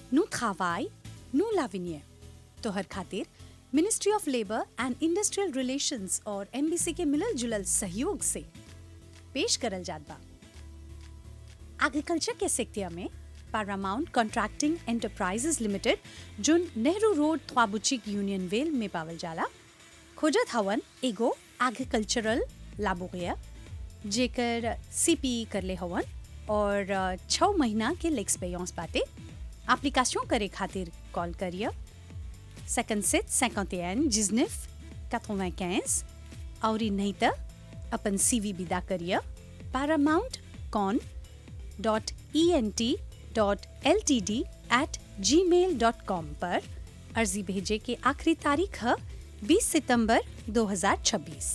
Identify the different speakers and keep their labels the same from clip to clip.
Speaker 1: नु travail, नु l'avenir. तोहर खातिर ministry of labour and industrial relations और एमबीसी के मिलल जुलल सहयोग से पेश करल जात बा एग्रीकल्चर के सेक्टर में Paramount contracting enterprises limited zone Nehru road ख्वाबुचिक यूनियन वेल में पावल जाला खोजत हवन एगो एग्रीकल्चरल लाबोरिया जेकर सीपी करले हवन और अ, छः महीना के लेक्सपेयंस बाटे एप्लीकेशन करे खातिर कॉल करिए 57 51 19 95 और नहीं तो अपन सीवी विदा करिए Paramount con dot E N T dot L T D at gmail dot com पर अर्जी भेजे के आखिरी तारीख है 20 सितंबर 2026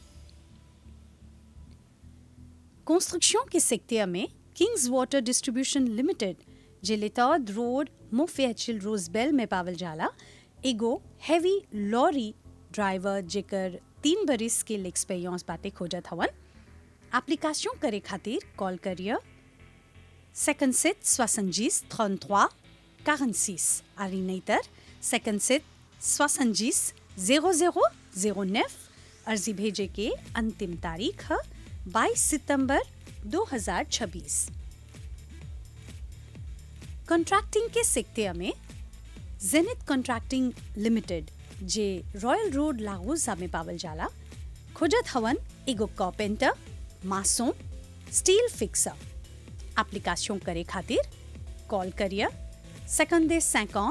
Speaker 1: कंस्ट्रक्शन के सेक्टर में किंग्स वाटर डिस्ट्रीब्यूशन लिमिटेड जिलेतौद रोड मुफेचिल रोजबेल में पावल जाला एगो हैवी लॉरी ड्राइवर जेकर तीन बरिस के एक्सपीरियंस बाटे खोजत हवन एप्लीकेशन करे खातिर कॉल करिए 57 70 33 46 आरी नहींतर 57 70 00 09 अर्जी भेजे के अंतिम तारीख है 22 सितंबर 2026 कॉन्ट्रैक्टिंग के सेक्टर में Zenith contracting limited J Royal Road लागोजा में पावल जाला खोजत हवन एगो carpenter mason steel fixer application करे खातिर कॉल करिए सेकंडे 50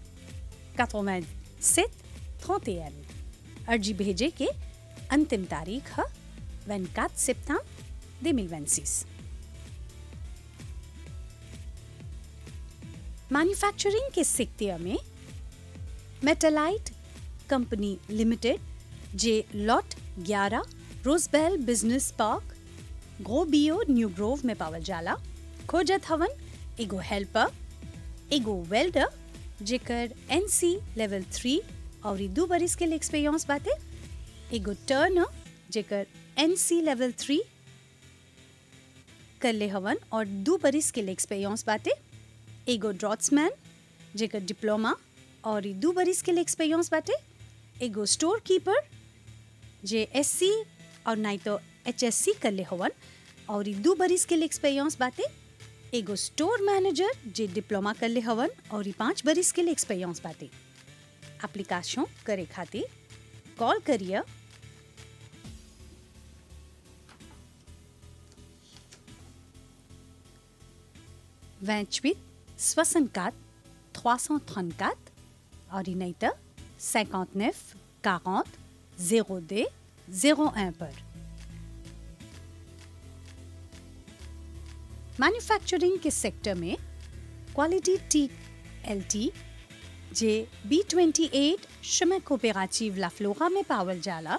Speaker 1: 87 31 अर्जी भेजे के अंतिम तारीख है 24 सितंबर 2026 मैन्युफैक्चरिंग के सेक्टर में Metalite company limited J lot 11 Rose Belle business park ग्रोबियो न्यू ग्रोव में पावल जाला खोजत हवन एगो हेल्पर एगो वेल्डर जेकर एनसी लेवल थ्री और ई दू बरिस के एक्सपीरियंस बाटे एगो टर्नर जेकर एनसी लेवल थ्री करले हवन और दू बरिस के एक्सपीरियंस बाटे एगो ड्रॉट्समैन जेकर डिप्लोमा और ई दू बरिस के एक्सपीरियंस बाटे एगो स्टोर कीपर जे एससी और नहीं तो एचएससी करले हवन और ई दू बरिस के एक्सपीरियंस बाटे एगो स्टोर मैनेजर जे डिप्लोमा करले हवन और ई पाँच बरिस के एक्सपीरियंस बाटे एप्लीकेशन करे खातिर कॉल करिए vingt-huit, soixante-quatre, trois cent trente-quatre, ordinateur cinquante-neuf, quarante, zéro deux, zéro un पर मैन्युफैक्चरिंग के सेक्टर में quality T L T J B twenty eight शमे कोपेराचिव लाफ्लोरा में पावल जाला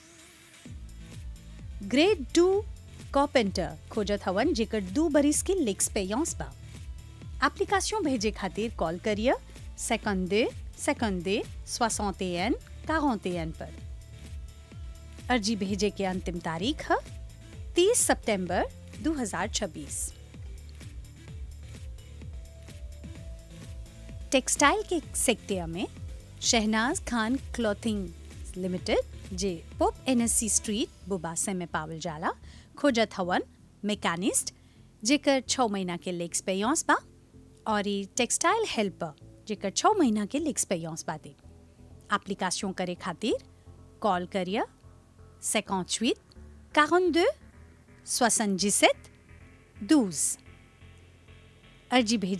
Speaker 1: ग्रेड टू कॉपेंटर खोजत हवन जेकर दू बरिस के लेक्सपेयंस बा एप्लीकेशन भेजे खातिर कॉल करिए सेकंडे सेकंडे सोixantaine quarantaine पर अर्जी भेजे के अंतिम तारीख है 30 सितंबर 2026 टेक्सटाइल के सेक्टर में शहनाज खान क्लॉथिंग लिमिटेड जे पोप एनएससी स्ट्रीट बुबासे में पावल जाला खोजत हवन मैकेनिस्ट जेकर छः महीना के लेक्स पेयंस बा और ई टेक्सटाइल हेल्पर जेकर छः महीना के लेक्स पेयंस बाटे एप्लीकेशन करे खातिर कॉल करिए 58 42 77 12 अर्जी भेजे